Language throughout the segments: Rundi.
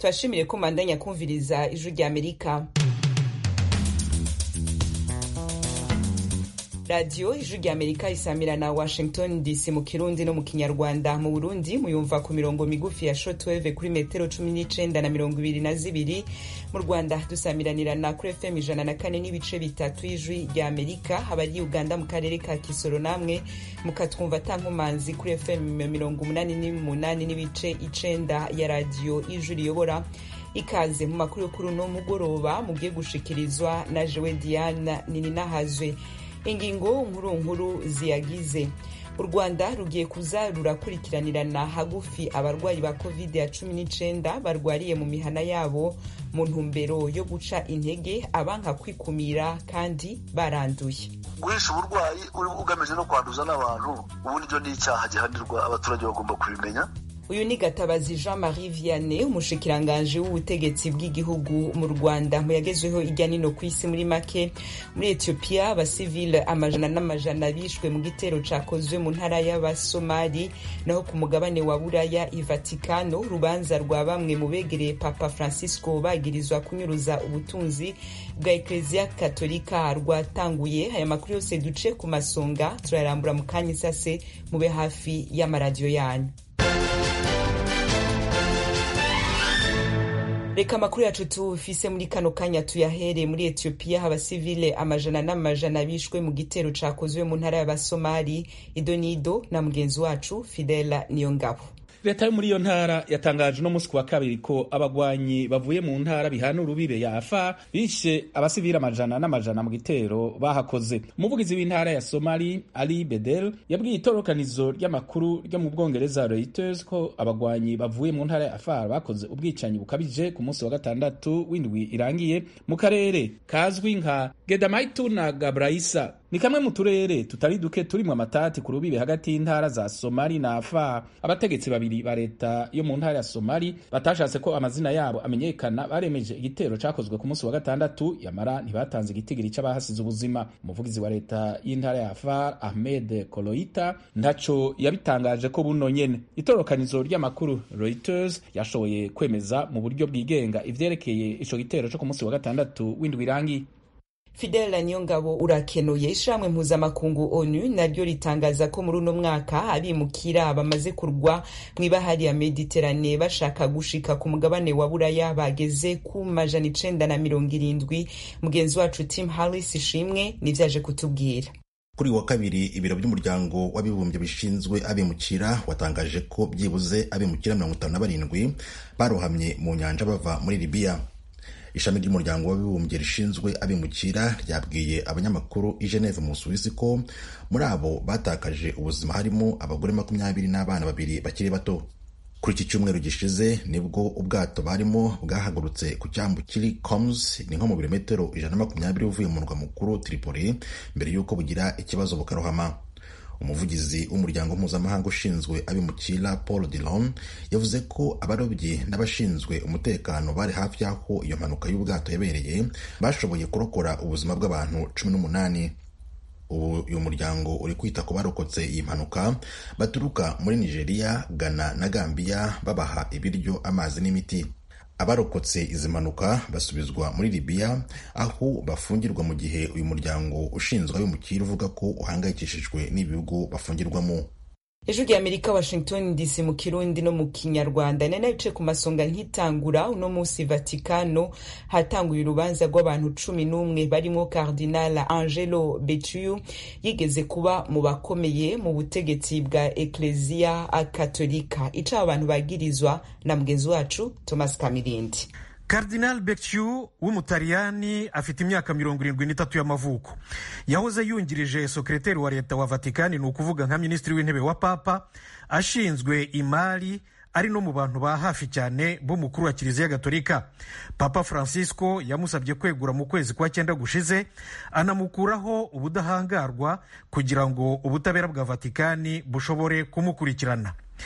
turashimire ko mandanya kumviriza ijwi rya amerika radiyo ijwi rya amerika isamira na washington dc mu kirundi no mu kinyarwanda mu burundi muyumva ku mirongo migufi ya shotweve kuri metero cumi n'icenda na mirongo ibiri na zibiri mu rwanda dusamiranirana kuri fm ijana na kane n'ibice bitatu y'ijwi rya amerika abari uganda mu karere ka kisoro namwe mukatwumva tankumanzi kuri fm mirongo umunani n'umunani n'ibice icenda ya radiyo ijwi riyobora ikaze mu makuru yo kuri uno mugoroba mugiye gushikirizwa na jewe diana nininahazwe ingingo nkuru nkuru ziyagize u rwanda rugiye kuza rurakurikiranirana hagufi abarwayi ba covid ya cumi n'icenda barwariye mu mihana yabo mu ntumbero yo guca intege abanka kwikumira kandi baranduye guhisha uburwayi ugamije no kwanduza n'abantu ubundi ni icyaha gihanirwa abaturage bagomba kubimenya uyu ni gatabazi jean marie vianney umushikiranganji w'ubutegetsi bw'igihugu mu rwanda mu yagezweho irya nino ku isi muri make muri ethiopia abasivile amajana n'amajana bishwe mu gitero cakozwe mu ntara y'abasomali naho ku mugabane wa buraya ivatikano urubanza rwa bamwe mu begereye papa francisco bagirizwa kunyuruza ubutunzi bwa ekleziya katolika rwatanguye aya makuru yose duce ku masonga turayarambura mu kanya isase mube hafi y'amaradiyo yanyu reka amakuru yacu tufise muri kano kanya tuyahere muri etiyopiya abasivile amajana n'amajana bishwe mu gitero cakozwe mu ntara y'abasomali idonido na mugenzi wacu fidela niyongabo leta yo muri iyo ntara yatangaje uno munsi ku wa kabiri ko abagwanyi bavuye mu ntara bihana urubibe ya afar bishe abasivili amajana n'amajana mu gitero bahakoze umuvugizi w'intara ya somali ali bedel yabwiye itorokanizo ry'amakuru ryo mu bwongereza reuters ko abagwanyi bavuye mu ntara ya afar bakoze ubwicanyi bukabije ku munsi wa gatandatu w'indwi irangiye mu karere kazwi nka gedamaitu na gabraisa ni kamwe mu turere tutari duke turimwo amatati ku rubibe hagati y'intara za somali na afar abategetsi babiri ba leta yo mu ntara ya somali batashatse ko amazina yabo amenyekana baremeje igitero cakozwe ku munsi wa gatandatu yamara ntibatanze igitigiri c'abahasize ubuzima umuvugizi wa leta y'intara ya afar ahmed koloita ntaco yabitangaje ko buno nyene itorokanizo ry'amakuru reuters yashoboye kwemeza mu buryo bwigenga ivyerekeye ico gitero co ku munsi wa gatandatu w'indwi irangiye fidela niyongabo urakenuye ishamwe mpuzamakungu onu naryo ritangaza ko muri uno mwaka abimukira bamaze kurwa mu ibahari ya mediterane bashaka gushika ku mugabane wa buraya bageze ku majana icenda na mirongo irindwi mugenzi wacu tim harris ishimwe nivyaje kutubwira kuri wa kabiri ibiro by'umuryango w'abibumbye bishinzwe abimukira watangaje ko byibuze abimukira mirongo itanu na barindwi barohamye mu nyanja bava muri libiya ishami ry'umuryango w'abibumbye rishinzwe abimukira ryabwiye abanyamakuru i Geneve mu Busuwisi ko muri abo batakaje ubuzima harimo abagore makumyabiri n'abana babiri bakiri bato kuri iki cyumweru gishize nibwo ubwato barimo bwahagurutse ku cyambu kiri Coms ni nko mu birometero ijana na makumyabiri uvuye mu murwa mukuru Tripoli mbere y'uko bugira ikibazo bukarohama umuvugizi w'umuryango mpuzamahanga ushinzwe abimukira paul dillon yavuze ko abarobyi n'abashinzwe umutekano bari hafi y'aho iyo mpanuka y'ubwato yabereye bashoboye kurokora ubuzima bw'abantu cumi n'umunani ubu uyu muryango uri kwita ku barokotse iyi mpanuka baturuka muri nigeria ghana na gambia babaha ibiryo amazi n'imiti abarokotse izi mpanuka basubizwa muri libiya aho bafungirwa mu gihe uyu muryango ushinzwe abimukira uvuga ko uhangayikishijwe n'ibihugu bafungirwamo ejo rya amerika washington dc mu kirundi no mu kinyarwanda nari nabice ku masonga nkitangura uno munsi vatikano hatanguye urubanza rw'abantu cumi n'umwe barimo cardinal angelo betuyu yigeze kuba mu bakomeye mu butegetsi bwa ekleziya katolika ica abantu bagirizwa na mugenzi wacu thomas kamirindi Cardinal Becciu w'umutaliyani afite imyaka mirongo irindwi n'itatu y'amavuko yahoze yungirije sekreteri wa leta wa vatikani ni ukuvuga nka minisitiri w'intebe wa papa ashinzwe imari ari no mu bantu ba hafi cyane b'umukuru wa kiliziya gatolika papa francisco yamusabye kwegura mu kwezi kwa cyenda gushize anamukuraho ubudahangarwa kugira ngo ubutabera bwa vatikani bushobore kumukurikirana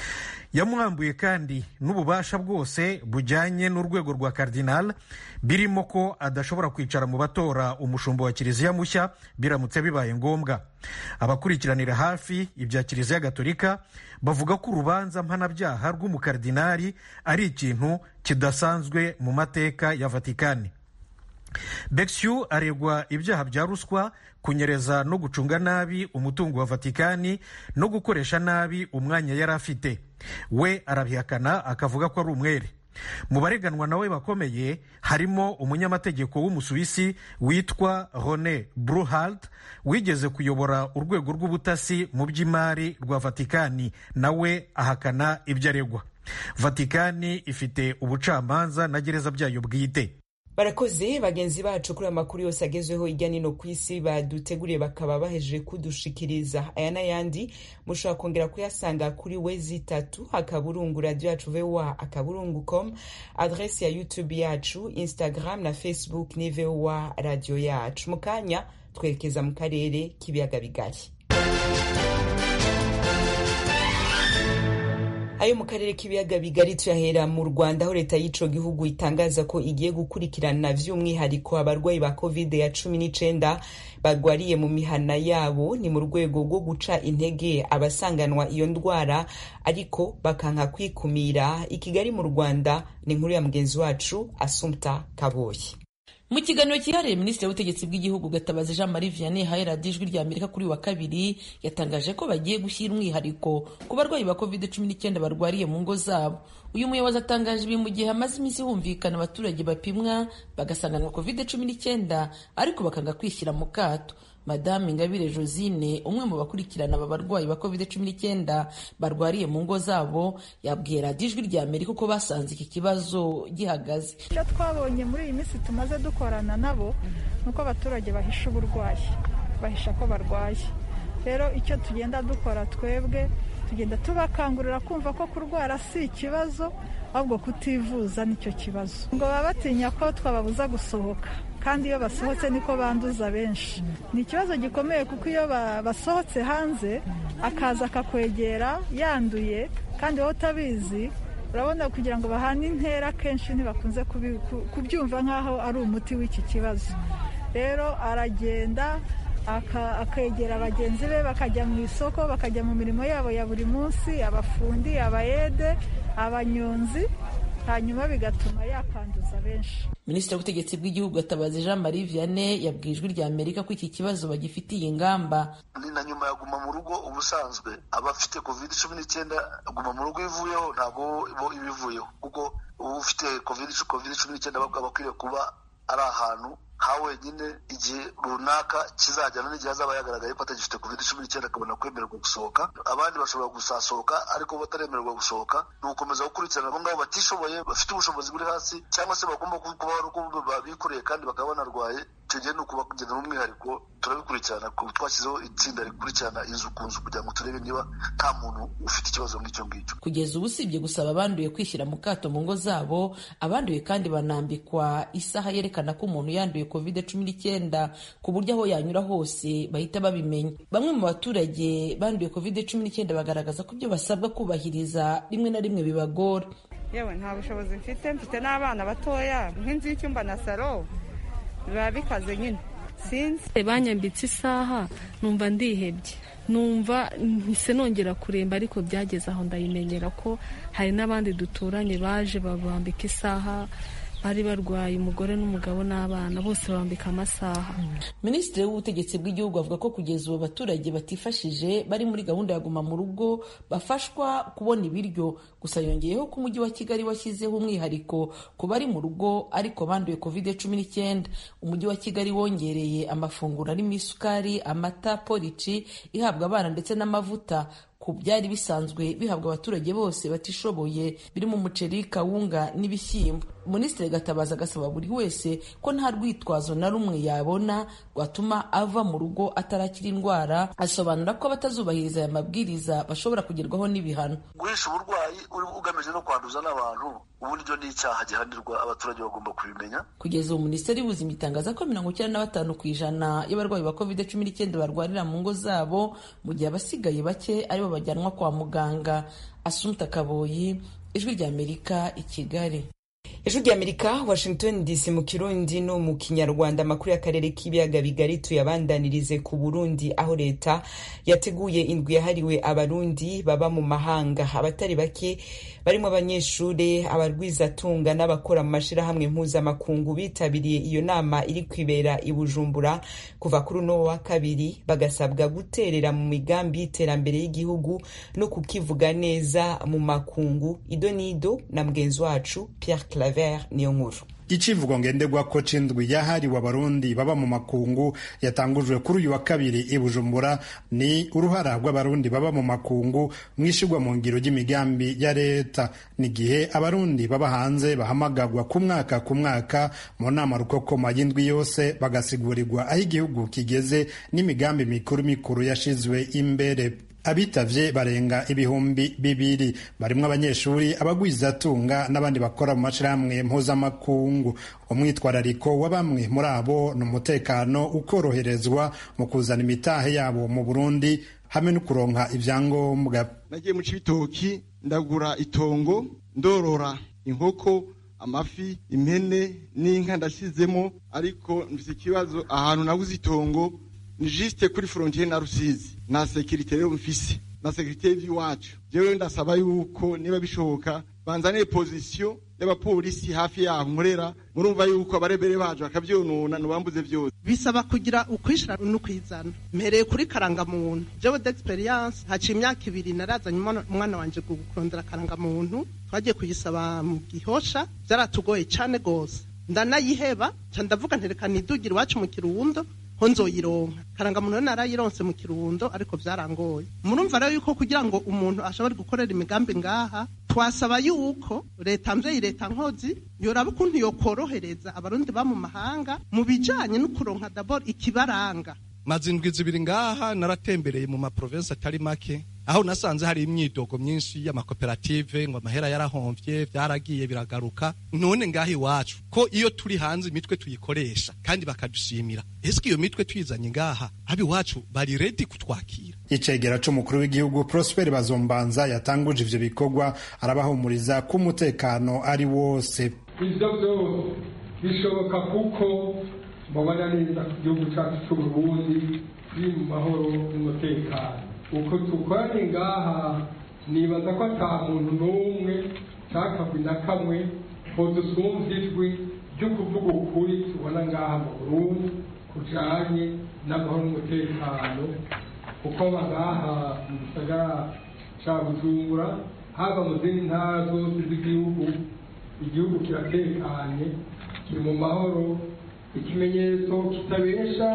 yamwambuye kandi n'ububasha bwose bujyanye n'urwego rwa karidinali birimo ko adashobora kwicara mu batora umushumba wa kiliziya mushya biramutse bibaye ngombwa abakurikiranira hafi ibya kiliziya gatolika bavuga ko urubanza mpanabyaha rw'umukaridinali ari ikintu kidasanzwe mu mateka ya vatikani Bexiu aregwa ibyaha bya ruswa kunyereza no gucunga nabi umutungo wa vatikani no gukoresha nabi umwanya yari afite we arabihakana akavuga ko ari umwere mu bareganwa nawe bakomeye harimo umunyamategeko w'umusuwisi witwa rone bruhald wigeze kuyobora urwego rw'ubutasi mu by'imari rwa vatikani nawe ahakana ibyo aregwa vatikani ifite ubucamanza na gereza byayo bwite barakoze bagenzi bacu kuri aya makuru yose agezweho hirya nino ku isi baduteguriye bakaba bahejeje kudushikiriza aya n'ayandi mushobora kongera kuyasanga kuri we zitatu akaburungu radiyo yacu voa akaburungu com adresi ya youtube yacu instagram na facebook ni voa radiyo yacu mu kanya twerekeza mu karere k'ibiyaga bigari ayo mu karere k'ibiyaga bigari tuyahera mu rwanda aho leta y'ico gihugu itangaza ko igiye gukurikirana vy'umwihariko abarwayi ba covid ya cumi n'icenda barwariye mu mihana yabo ni mu rwego rwo guca intege abasanganwa iyo ndwara ariko bakanka kwikumira i kigali mu rwanda ni inkuru ya mugenzi wacu asumta kaboyi mu kiganiro cyihariye minisitiri w'ubutegetsi bw'igihugu gatabazi jean marie vianney haye radiyo ijwi rya amerika kuri wa kabiri yatangaje ko bagiye gushyira umwihariko ku barwayi ba covid cumi n'icyenda barwariye mu ngo zabo uyu muyobozi atangaje ibi mu gihe hamaze iminsi humvikana abaturage bapimwa bagasanganwa covid cumi n'icyenda ariko bakanga kwishyira mu kato madame ingabire josine umwe mu bakurikirana aba barwayi ba covid cumi n'icyenda barwariye mu ngo zabo yabwiye radiyo ijwi rya amerika uko basanze iki kibazo gihagaze icyo twabonye muri iyi minsi tumaze dukorana nabo ni uko abaturage bahisha uburwayi bahisha ko barwaye rero icyo tugenda dukora twebwe tugenda tubakangurira kumva ko kurwara si ikibazo ahubwo kutivuza nicyo kibazo ngo baba batinya ko twababuza gusohoka kandi iyo basohotse niko banduza benshi ni ikibazo gikomeye kuko iyo basohotse hanze akaza akakwegera yanduye kandi wowe utabizi urabona kugira ngo bahane intera kenshi ntibakunze kubyumva nk'aho ari umuti w'iki kibazo rero aragenda akegera bagenzi be bakajya mu isoko bakajya mu mirimo yabo ya buri munsi abafundi abayede abanyonzi hanyuma bigatuma yakanduza benshi minisitiri w'ubutegetsi bw'igihugu gatabazi jean marie vianney yabwiye ijwi rya amerika ko iki kibazo bagifitiye ingamba ni na nyuma ya guma mu rugo ubusanzwe abafite covid cumi n'icyenda guma mu rugo ivuyeho ntabwo bo iba ivuyeho kuko ufite covid cumi n'icyenda aba akwiriye kuba ari ahantu ha wenyine igihe runaka kizajyana n'igihe azaba yagaragaye ko atagifite covid cumi n'icyenda akabona kwemererwa gusohoka abandi bashobora gusasohoka ariko bataremererwa gusohoka ni ugukomeza gukurikirana abo ngabo batishoboye bafite ubushobozi buri hasi cyangwa se bagomba kuba ari uko babikoreye kandi bakaba banarwaye icyo gihe ni ukubagena n'umwihariko turabikurikirana twashyizeho itsinda rikurikirana inzu ku nzu kugira ngo turebe niba nta muntu ufite ikibazo nk'icyo ngicyo kugeza ubu usibye gusaba abanduye kwishyira mu kato mu ngo zabo abanduye kandi banambikwa isaha yerekana ko umuntu yanduye covid cumi n'icyenda ku buryo aho yanyura hose bahita babimenya bamwe mu baturage banduye covid cumi n'icyenda bagaragaza ko ibyo basabwa kubahiriza rimwe na rimwe bibagora yewe nta bushobozi mfite mfite n'abana batoya nk'inzu y'icyumba na salo biba bikaze nyine sinzi banyambitse isaha numva ndihebye numva mpise nongera kuremba ariko byageze aho ndayimenyera ko hari n'abandi duturanye baje babambika isaha bari barwaye umugore n'umugabo n'abana bose bambika amasaha minisitiri w'ubutegetsi bw'igihugu avuga ko kugeza ubu abaturage batifashije bari muri gahunda ya guma mu rugo bafashwa kubona ibiryo gusa yongeyeho ko umujyi wa kigali washyizeho umwihariko ku bari mu rugo ariko banduye covid cumi n'icyenda umujyi wa kigali wongereye amafunguro arimo isukari amata polici ihabwa abana ndetse n'amavuta ku byari bisanzwe bihabwa abaturage bose batishoboye birimo umuceri kawunga n'ibishyimbo minisitiri gatabazi agasaba buri wese ko nta rwitwazo na rumwe yabona rwatuma ava mu rugo atarakira indwara asobanura ko abatazubahiriza aya mabwiriza bashobora kugerwaho n'ibihano guhisha uburwayi ugamije no kwanduza n'abantu uburyo ni icyaha gihanirwa abaturage bagomba kubimenya kugeza ubu minisiteri y'ubuzima itangaza ko mirongo icyenda na batanu ku ijana y'abarwayi ba covid cumi n'icyenda barwarira mu ngo zabo mu gihe abasigaye bake aribo bajyanwa kwa muganga asumta kaboyi ijwi ry'amerika i kigali ijwi ry'amerika washington dc mu kirundi no mu kinyarwanda amakuru y'akarere k'ibiyaga bigari tuyabandanirize ku burundi aho leta yateguye indwi yahariwe abarundi baba mu mahanga abatari bake barimo abanyeshuri abarwizatunga n'abakora mu mashyirahamwe mpuzamakungu bitabiriye iyo nama iri kwibera i bujumbura kuva kuri uno wa kabiri bagasabwa guterera mu migambi y'iterambere y'igihugu no kukivuga neza mu makungu ido n'ido na mugenzi wacu pierre claver niyo nkuru icivugo ngenderwako c'indwi yahariwe abarundi baba mu makungu yatangujwe kuri uyu wa kabiri i bujumbura ni uruhara rw'abarundi baba mu makungu mwishigwa mu ngiro ry'imigambi ya leta n'igihe abarundi baba hanze bahamagagwa ku mwaka ku mwaka mu nama rukokoma y'indwi yose bagasigurirwa aho igihugu kigeze n'imigambi mikuru mikuru yashizwe imbere abitavye barenga ibihumbi bibiri barimwo abanyeshuri abagwizatunga n'abandi bakora mu mashirahamwe mpuzamakungu umwitwarariko wa bamwe muri abo ni umutekano ukoroherezwa mu kuzana imitahe yabo mu burundi hamwe no kuronka ivyangombwa nagiye mu cibitoki ndagura itongo ndorora inkoko amafi impene n'inka ndashyizemo ariko mfise ikibazo ahantu naguze itongo ni juste kuri frontiere na rusizi na sekirite rero mfise na sekirite y'iwacu jewe ndasaba yuko niba bishoboka banzaniye pozisiyo y'abapolisi hafi yaho nkorera murumva yuko abarebere bacu bakavyonona ntibambuze vyose bisaba kugira ukwishira n'ukwizana mpereye kuri karangamuntu jewe d'experience haciye imyaka ibiri narazanye umwana wanje kurondera karangamuntu twagiye kuyisaba mu gihosha vyaratugoye cane gose ndanayiheba ca ndavuga ntereka nidugire iwacu mu kirundo ho nzoyironka karangamuntu narayironse mu kirundo ariko vyarangoye murumva rero yuko kugira ngo umuntu ashobore gukorera imigambi ngaha twasaba yuko leta mvyeyi leta nkozi yoraba ukuntu yokorohereza abarundi ba mu mahanga mu bijanye no kuronka dabord ikibaranga maze indwi zibiri ngaha naratembereye mu maprovensi atari make aho nasanze hari imyidogo myinshi y'amakoperative ngo amahera yarahomvye vyaragiye biragaruka none ngaho iwacu ko iyo turi hanze imitwe tuyikoresha kandi bakadushimira ese iyo mitwe tuyizanye ngaha abi iwacu bari redi kutwakira icegera c'umukuru w'igihugu prosper bazombanza yatanguje ivyo bikorwa arabahumuriza ko umutekano ari wose ivyo vyose bishoboka kuko mubona neza ku gihugu cacu c'uburundi kiri mu mahoro n'umutekano uko tukoranye ngaha nibaza ko ata muntu n'umwe cakagwi na kamwe ko dusumva ijwi ryo kuvuga ukuri tubona ngaha mu burundi kujanye n'amahoro n'umutekano kuko bangaha mu gisagara ca bujumbura haba mu zindi ntara zose z'igihugu igihugu kiratekanye kiri mu mahoro ikimenyetso kitabesha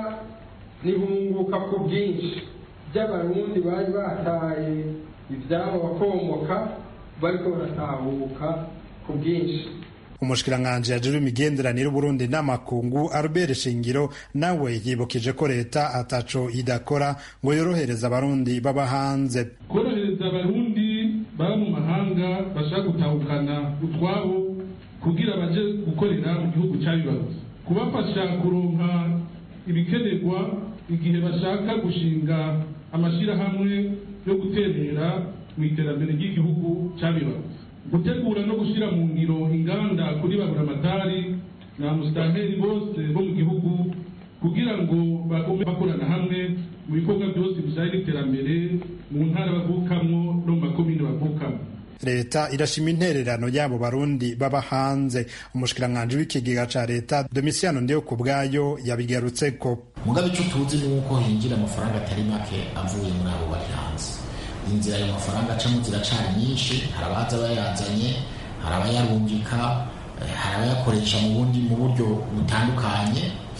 nihunguka ku bwinshi by'abarundi bari bataye ibyabo bakomoka bariko baratahuka ku bwinshi umushikiranganji yajejwe imigenderanire Burundi n'amakungu Albert Shingiro nawe yibukije ko leta ataco idakora ngo yorohereza abarundi baba hanze korohereza abarundi baba mu mahanga bashaka gutahukana utwabo kugira baje gukorera mu gihugu cyabibarutse kubafasha kuronka ibikenerwa igihe bashaka gushinga amashyirahamwe yo guterera mu iterambere ry'igihugu cyabibarutse gutegura no gushyira mu ngiro inganda kuri baburamatari na musitanteri bose bo mu gihugu kugira ngo bagume bakorana hamwe mu bikorwa byose bijyanye n'iterambere mu ntara bavukamwo no mu makomine bavukamo leta irashima intererano y'abo barundi baba hanze umushikiranganji w'ikigega ca leta domisiano ndiyo ku bwayo yabigarutseko mugabe icyo tuzi ni uko hinjira amafaranga atari make avuye muri abo bari hanze inzira ayo mafaranga acamo ziracari nyinshi hari abaza bayazanye hari abayarungika hari abayakoresha mu bundi mu buryo butandukanye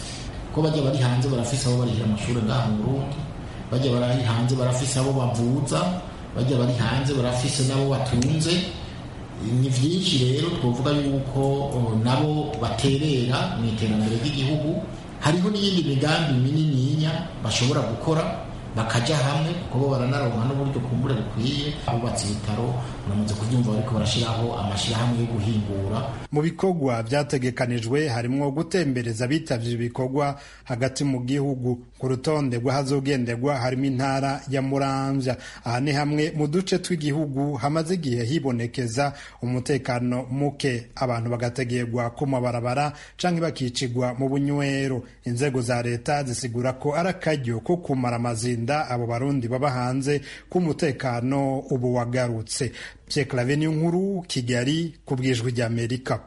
ko bajya bari hanze barafise abo barihira amashuri ngaha mu burundi bajya bari hanze barafise abo bavuza bajya bari hanze barafise n'abo batunze ni byinshi rero twavuga yuko nabo baterera mu iterambere ry'igihugu hariho n'iyindi migambi minininya bashobora gukora bakajya hamwe kuko bo baranaronka n'uburyo kumbure bukwiye abubatse ibitaro uramaze kubyumva bariko barashyiraho amashyirahamwe yo guhingura mu bikorwa byategekanijwe harimwo gutembereza abitabye ibikorwa hagati mu gihugu ku rutonde rw'ahazogenderwa harimo intara ya muramvya aha ni hamwe mu duce tw'igihugu hamaze igihe hibonekeza umutekano muke abantu bagategerwa ku mabarabara canke bakicigwa mu bunywero inzego za leta zisigura ko ari akaryo ko kumara amazinda abo barundi baba hanze k'umutekano ubu wagarutse Pierre Claver nkuru Kigali ku bwijwi ry'Amerika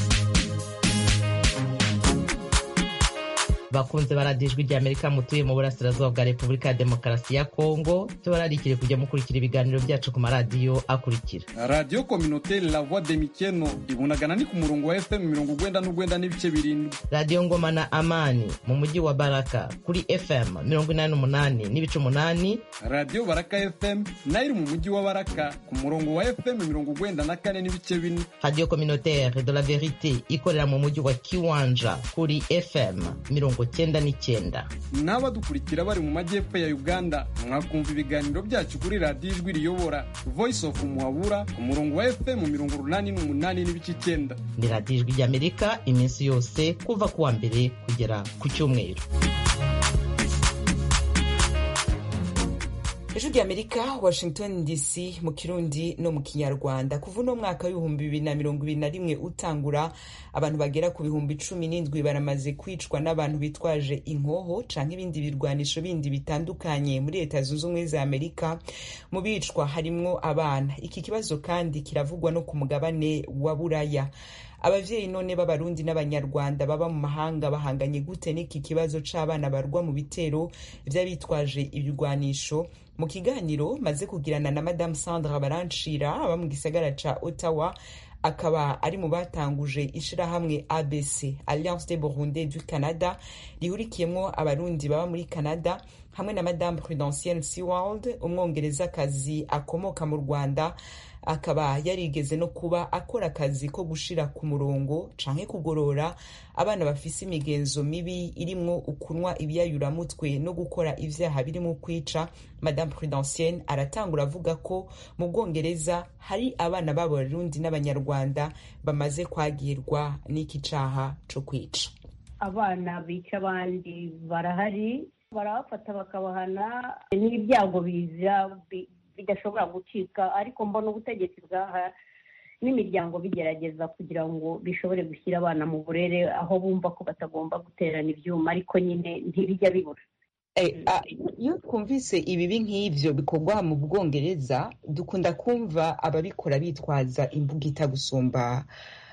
bakunze baradijwe rya amerika mutuye mu burasirazuba bwa repubulika ya demokarasi ya kongo tubararikire kujya mukurikira ibiganiro byacu ku maradiyo akurikira radiyo kominoteri la voix de mikeno ibunagana ni ku murongo wa fm mirongo ugwenda n'ugwenda n'ibice birindwi radiyo ngoma na amani mu mujyi wa baraka kuri fm mirongo inani n'umunani n'ibice umunani radiyo baraka fm nayo iri mu mujyi wa baraka ku murongo wa fm mirongo ugwenda na kane n'ibice bine radiyo kominoteri de la verite ikorera mu mujyi wa kiwanja kuri fm mirongo cyenda n'icyenda n'abadukurikira bari mu majyepfo ya uganda mwakumva ibiganiro byacu kuri radiyo ijwi riyobora voice of muhabura ku murongo wa fm mirongo urunani n'umunani n'ibice icyenda ni radiyo ijwi ry'amerika iminsi yose kuva ku wa mbere kugera ku cyumweru ejo ry'amerika washington dc mu kirundi no mu kinyarwanda kuva uno mwaka w'ibihumbi bibiri na mirongo ibiri na rimwe utangura abantu bagera ku bihumbi cumi n'indwi baramaze kwicwa n'abantu bitwaje inkoho canke ibindi birwanisho bindi bitandukanye muri leta zunze ubumwe za amerika mu bicwa harimwo abana iki kibazo kandi kiravugwa no ku mugabane wa buraya abavyeyi none b'abarundi n'abanyarwanda baba mu mahanga bahanganye gute n'iki kibazo c'abana barwa mu bitero vy'abitwaje ibigwanisho mu kiganiro maze kugirana na madamu sandra baranshira aba mu gisagara ca ottawa akaba ari mu batanguje ishirahamwe abc alliance des burundais du canada rihurikiyemwo abarundi baba muri canada hamwe na madame prudentienne sewald umwongerezakazi akomoka mu rwanda akaba yarigeze no kuba akora akazi ko gushira ku murongo canke kugorora abana bafise imigenzo mibi irimwo ukunywa ibiyayuramutwe no gukora ivyaha birimo kwica madame prudentienne aratangura avuga ko mu bwongereza hari abana b'abarundi n'abanyarwanda bamaze kwagirwa n'iki caha co kwica abana bica abandi barahari barabafata bakabahana n'ibyago biza bidashobora gucika ariko mbona ubutegetsi bwaha n'imiryango bigerageza kugira ngo bishobore gushyira abana mu burere aho bumva ko batagomba guterana ibyuma ariko nyine ntibijya bibura iyo twumvise ibibi nk'ibyo bikorwa mu bwongereza dukunda kumva ababikora bitwaza imbugita gusumba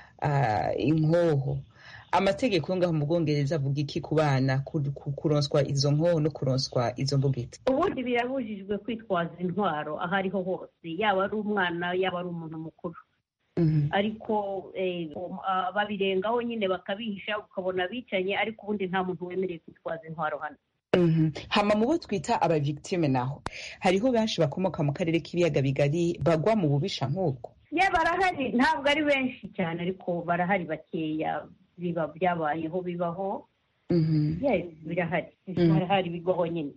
inkoho amategeko yo ngaho mu bwongereza avuga iki ku bana kuronswa izo nkoho no kuronswa izo mbugita ubundi birabujijwe kwitwaza intwaro aho ariho hose yaba ari umwana yaba ari umuntu mukuru ariko babirengaho nyine bakabihisha ukabona bicanye ariko ubundi nta muntu wemerewe kwitwaza intwaro hano hama mu bo twita abavictime naho hariho benshi bakomoka mu karere k'ibiyaga bigari bagwa mu bubisha nk'ubwo ye barahari ntabwo ari benshi cyane ariko barahari bakeya biba byabayeho bibaho birahari birahari bibaho nyine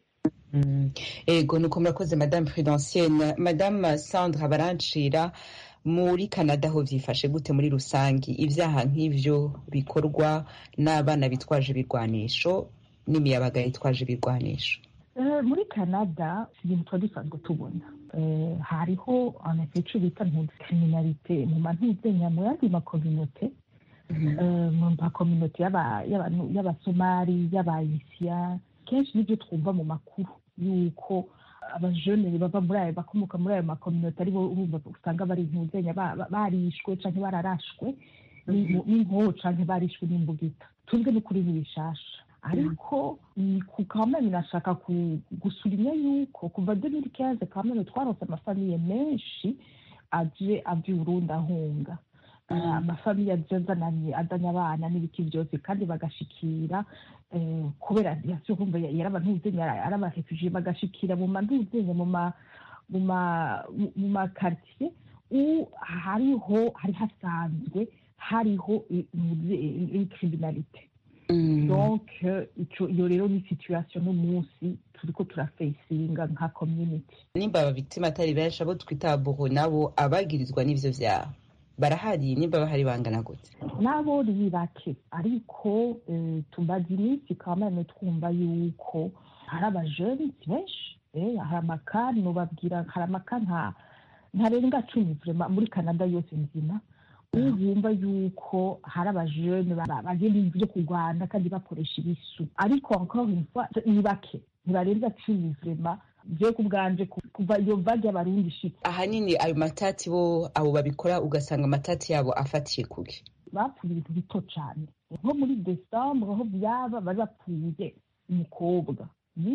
ego nuko murakoze madame prudentienne madame sandra barancira muri canada ho byifashe gute muri rusange ibyaha nk'ibyo bikorwa n'abana bitwaje ibirwanisho n'imiyabaga yitwaje ibirwanisho muri canada ibintu tuba dusanzwe tubona hariho icyo bita kriminalite mu mantuzenya mu yandi makominote mu makominote y'abasomali y'abayisiya kenshi nibyo twumva mu makuru yuko abajene bava muri ayo bakomoka muri ayo makominote aribo urumva usanga bari ntuzenya barishwe cyangwa bararashwe n'inkoho cyangwa barishwe n'imbugita tuzwe n'ukuri ntibishasha ariko ku kamena nashaka gusubinya yuko kuva demiri kenze kamena twarose amafamiye menshi aje ava i burundi ahunga amafamiye azananye azanye abana n'ibiti byose kandi bagashikira kubera yumva yari abantu ari abarefugiye bagashikira mu mantuzenye mu makaritiye hariho hari hasanzwe hariho criminalite donc iyo rero ni situation n'umunsi turiko turafesinga nka community nimba ababitima atari benshi abo twita buho nabo abagirizwa n'ivyo vyaha barahari nimba bahari bangana gute nabo ni bake ariko tumaze iminsi kamane twumva yuko hari abajeni benshi hari amakani nubabwira hari amaka nka ntarenga cumi vrema muri canada yose nzima ubu wumva yuko hari abajene bagenda ibintu byo kurwana kandi bakoresha ibisu ariko encore une fois ni bake ntibarenza cumi vrema je ku bwanje kuva iyo vague y'abarundi ishitse ahanini ayo matati bo abo babikora ugasanga amatati yabo afatiye kuki bapfuye ibintu bito cane nko muri desambre aho byaba bari bapfuye umukobwa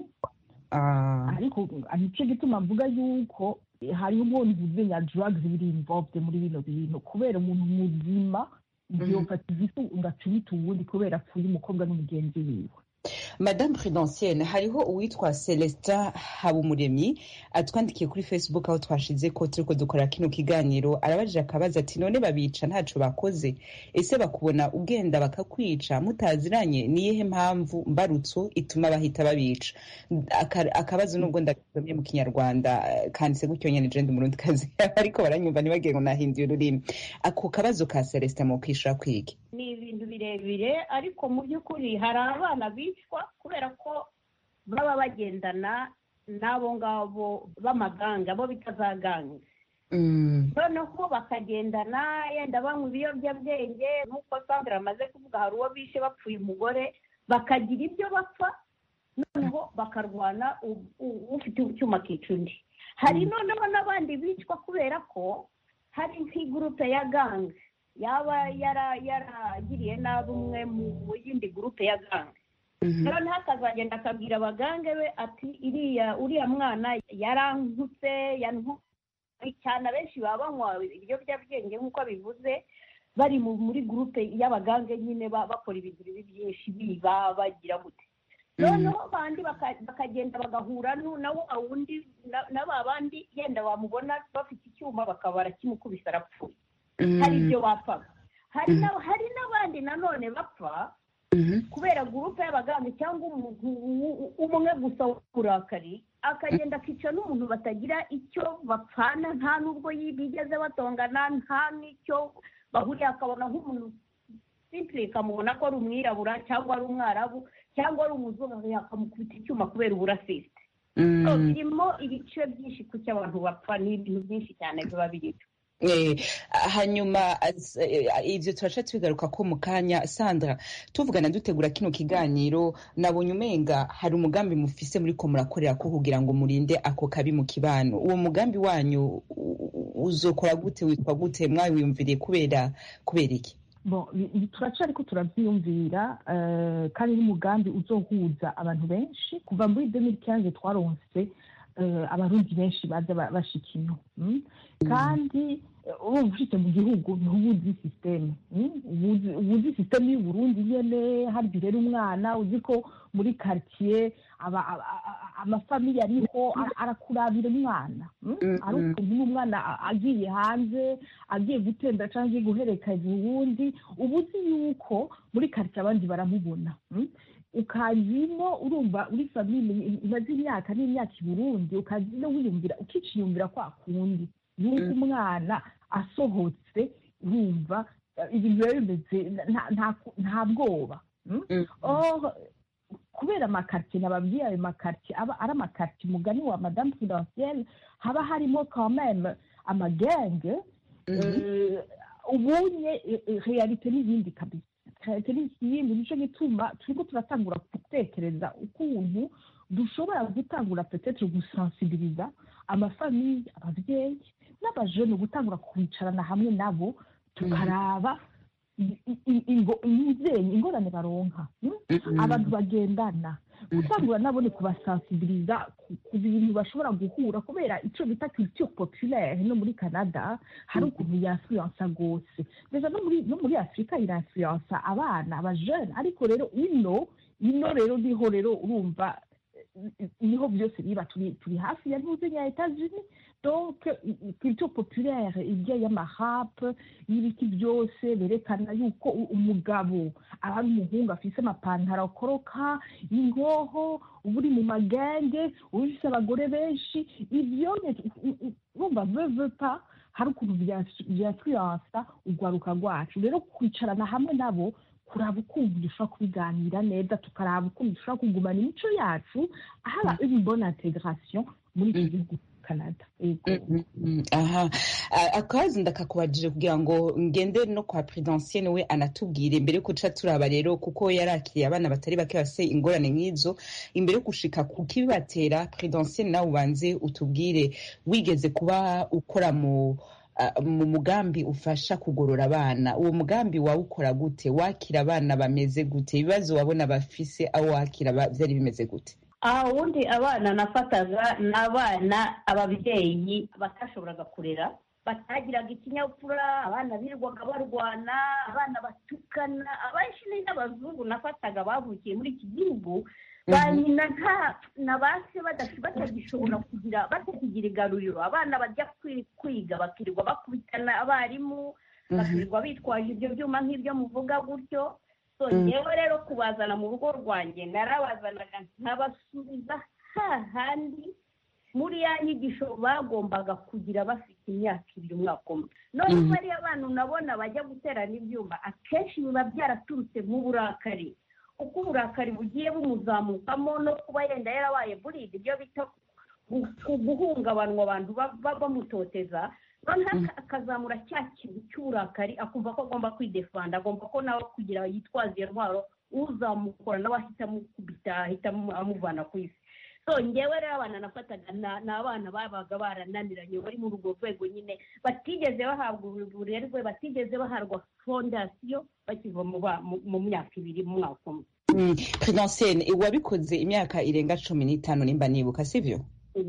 ariko nicyo gituma mvuga yuko hariho ubundi buzenya drugs biri involved muri bino bintu kubera umuntu muzima yofata igifu ugaca ubita uwundi kubera apfuye umukobwa n'umugenzi wiwe madame prudentienne hariho uwitwa celestin habumuremyi atwandikiye kuri facebook aho twashize ko turiko dukora kino kiganiro arabajije akabaza ati none babica ntaco bakoze ese bakubona ugenda bakakwica mutaziranye niyihe mpamvu mbarutso ituma bahita babica akabazo nubwo ndagasomye mu kinyarwanda kanditse gutyo nyene je ndi umurundi kazi ariko baranyumva ntibagiye ngo nahinduye ururimi ako kabazo ka celestin mu kwishura kwigi ni ibintu birebire ariko mu by'ukuri hari abana bicwa kubera ko baba bagendana n'abo ngabo b'amaganga bo bita za gange noneho bakagendana yenda banywa ibiyobyabwenge nk'uko sandra amaze kuvuga hari uwo bishe bapfuye umugore bakagira ibyo bapfa noneho bakarwana ufite icyuma akica undi hari noneho n'abandi bicwa kubera ko hari nk'igurupe ya gange yaba yaragiriye nabi umwe mu yindi gurupe ya gange noneho akazagenda akabwira abagange be ati iriya uriya mwana yarankutse cyane abenshi baba banywa ibiyobyabwenge nk'uko bivuze bari muri gurupe y'abagange nyine bakora ibintu bibi byinshi biba bagira gute noneho bandi bakagenda bagahura na wa wundi na ba bandi yenda bamubona bafite icyuma bakaba barakimukubise arapfuye hari ibyo bapfaga hari n'abandi nanone bapfa kubera gurupe y'abaganga cyangwa umuntu umwe gusa w'uburakari akagenda akica n'umuntu batagira icyo bapfana nta n'ubwo bigeze batongana nta n'icyo bahuriye akabona nk'umuntu simpure ikamubona ko ari umwirabura cyangwa ari umwarabu cyangwa ari umuzungu akamukubita icyuma kubera uburasisite birimo ibice byinshi ku cyo abantu bapfa ni ibintu byinshi cyane biba birimo hanyuma ibyo turaca tubigaruka ko mu kanya sandra tuvugana dutegura kino kiganiro nabonye umenga hari umugambi mufise muri ko murakorera ko kugira ngo murinde ako kabi mu kibano uwo mugambi wanyu uzokora gute witwa gute mwawiyumviriye kubera kubera iki turaca ariko turabyiyumvira kandi n'umugambi uzohuza abantu benshi kuva muri demiri kiyanze twaronse abarundi benshi baza bashika ino kandi urumva ushitse mu gihugu ntubuzi sisiteme ubuzi sisiteme y'uburundi nyene harya urera umwana uzi ko muri karitsiye amafamiye ariho arakurabira umwana ari ukuntu n'umwana agiye hanze agiye gutenda cyangwa agiye guherekeza uwundi uba uzi yuko muri karitsiye abandi baramubona ukazino urumva uri famille imaze imyaka n'imyaka i burundi ukazino wiyumvira ukiciyumvira kwa kundi yuko umwana asohotse urumva ibintu biba bimeze nta bwoba kubera amakaritsiye nababwiye ayo makaritsiye aba ari amakaritsiye umugani wa madamu prudentielle haba harimo kameme amagenge ubunye realite n'ibindi kabisa realite n'ikindi nicyo gituma turiko turatangura gutekereza ukuntu dushobora gutangura petetre gusensibiliza amafamiye ababyeyi n'abajene gutangura kwicarana hamwe nabo tukaraba imubyeyi ingorane baronka abantu bagendana gutangura nabo ni kubasensibiliza ku bintu bashobora guhura kubera icyo bita culture populaire no muri canada hari ukuntu yainfluensa rwose ndetse no muri afurika irainfluensa abana abajene ariko rero ino ino rero niho rero urumva niho byose biba turi turi hafi ya ntuze ya etats-unis donc culture populaire ibyo y'amahap y'ibiti byose berekana yuko umugabo aba ari umuhungu afise amapantaro akoroka ingoho uba uri mu magenge uba ufise abagore benshi ibyo urumva vevepa hari ukuntu byatwiransa urwaruka rwacu rero kwicarana hamwe nabo kuraba ukuntu dushobora kubiganira neza tukaraba ukuntu dushobora kugumana imico yacu haba une bonne integration muri iki gihugu canada aha akazi ndakakubajije kugira ngo ngende no kwa prudentienne we anatubwire mbere yo guca turaba rero kuko yarakiriye abana batari bake bafise ingorane nk'izo imbere yo gushika ku kibibatera prudentienne nawe ubanze utubwire wigeze kuba ukora mu mu mugambi ufasha kugorora abana uwo mugambi wawukora gute wakira abana bameze gute ibibazo wabona bafise aho wakira byari bimeze gute aha ubundi abana nafataga ni abana ababyeyi batashoboraga kurera batagiraga ikinyabupfura abana birirwaga barwana abana batukana abenshi ni n'abazungu nafataga bavukiye muri iki gihugu ba nyina nta na ba se batagishobora kugira batakigira igaruriro abana bajya kwiga bakirirwa bakubitana abarimu bakirirwa bitwaje ibyo byuma nk'ibyo muvuga gutyo ngewe rero kubazana mu rugo rwanjye narabazanaga nkabasubiza hahandi muri ya nyigisho bagombaga kugira bafite imyaka ibiri umwaka umwe none bariya bana unabona bajya guterana ibyuma akenshi biba byaraturutse nk'uburakari uko uburakari bugiye bumuzamukamo no kuba yenda yarabaye buride ibyo bita guhungabanywa abantu bamutoteza noneho akazamura cya kintu cy'uburakari akumva ko agomba kwidefanda agomba ko nawe kugira yitwaze iyo ntwaro uzamukora nawe ahita amukubita ahita amuvana ku isi so ngewe rero abana nafataga ni abana babaga barananiranye bari muri urwo rwego nyine batigeze bahabwa uburerwe batigeze bahabwa fondasiyo bakiva mu myaka ibiri mu mwaka umwe prudentienne wabikoze imyaka irenga cumi n'itanu nimba nibuka sibyo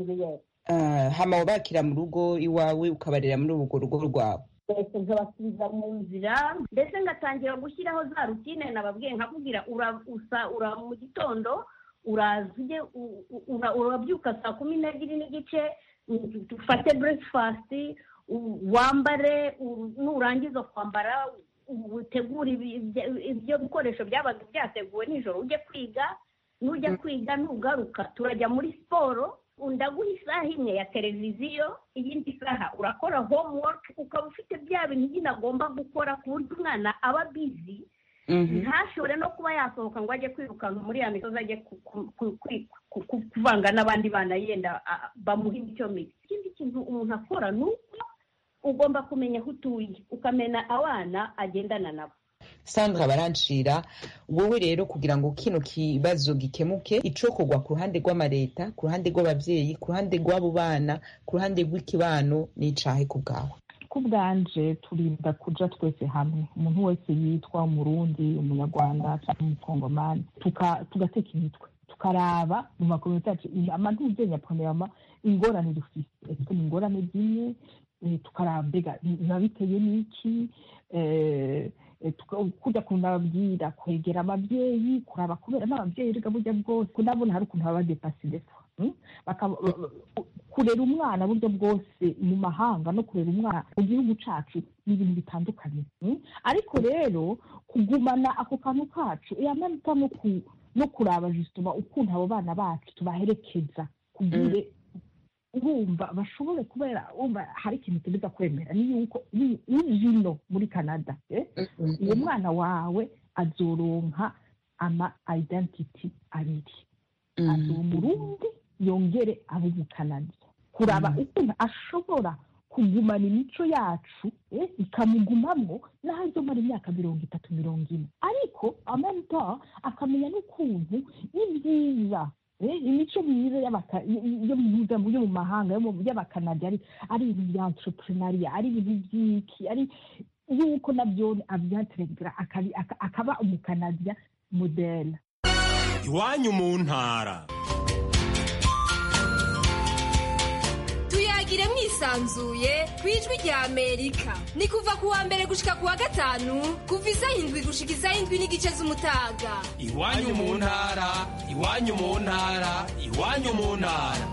hama wabakira mu rugo iwawe ukabarera muri urwo rugo rwawe mbese nkabasubiza mu nzira mbese ngatangira gushyiraho za rutine nababwiye nkakubwira ura mu gitondo uraza ujye urabyuka saa kumi n'ebyiri n'igice ufate burekifasiti wambare nurangiza kwambara utegura ibyo bikoresho byabaga byateguwe nijoro ujye kwiga nujya kwiga nugaruka turajya muri siporo ndaguha isaha imwe ya televiziyo iyindi saha urakora homework ukaba ufite bya bintu nyine agomba gukora ku buryo umwana aba bizi ntashobore no kuba yasohoka ngo ajye kwirukanka muri ya misozi ajye kuvanga n'abandi bana yenda bamuha imico mibi ikindi kintu umuntu akora ni uko ugomba kumenya aho utuye ukamenya abana agendana nabo sandra barancira wowe rero kugira ngo kino kibazo gikemuke icokorwa ku ruhande rw'amareta ku ruhande rw'ababyeyi ku ruhande rw'abo bana ku ruhande rw'ikibano n'icahe ku bwawe ku bwanje turinda kuja twese hamwe umuntu wese yitwa umurundi umunyarwanda cyangwa umukongomani tugateka imitwe tukaraba mu makomite yacu amantuze nyaponeyama ingorane dufise ese ni ingorane zimwe tukaraba mbega biba biteye n'iki kujya kunababwira kwegera ababyeyi kuraba kubera n'ababyeyi rega burya bwose kunabona hari ukuntu baba badepasi defa kurera umwana buryo bwose mu mahanga no kurera umwana mu gihugu cyacu ni ibintu bitandukanye ariko rero kugumana ako kantu kacu yamanuka no kuraba jisitoma ukuntu abo bana bacu tubaherekeza kubwire urumva bashobore kubera wumva hari ikintu tubiza kwemera ni yuko ino muri canada uwo mwana wawe azoronka ama identity abiri azi umurundi yongere abe umukanadi kuraba ukuntu ashobora kugumana imico yacu ikamugumamo n'aho azomara imyaka mirongo itatu mirongo ine ariko amanta akamenya n'ukuntu ni byiza imico myiza yo mu mahanga y'abakanadi ari ibintu bya entrepreneuria ari ibintu by'iki ari yuko nabyo abyateregera akaba umukanadiya modele iwanyu mu ntara tuyagire mwisa yisanzuye ku ijwi rya amerika ni kuva ku wa mbere gushika ku wa gatanu kuva isaha indwi gushika isaha indwi n'igice z'umutaga iwanyu mu ntara iwanyu mu ntara iwanyu mu ntara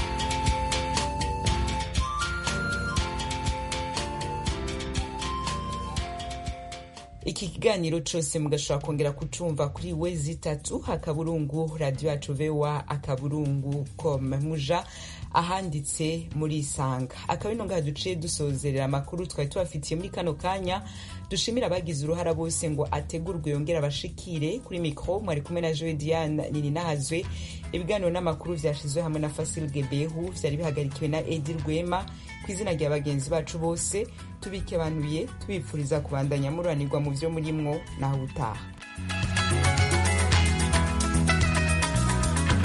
iki kiganiro cyose mugashobora kongera kucumva kuri we zitatu akaburungu radiyo yacu vewa akaburungu com muja ahanditse muri isanga akaba ino ngaha duciye dusozerera amakuru twari tubafitiye muri kano kanya dushimira abagize uruhara bose ngo ategurwe yongere abashikire kuri mikoro mwari kumwe na joe diane nini nahazwe ibiganiro n'amakuru vyashizwe hamwe na fasil gebehu vyari bihagarikiwe na edi rwema ku izina rya bagenzi bacu bose tubikebanuye tubipfuriza kubandanya mururanirwa mu vyo murimwo naho utaha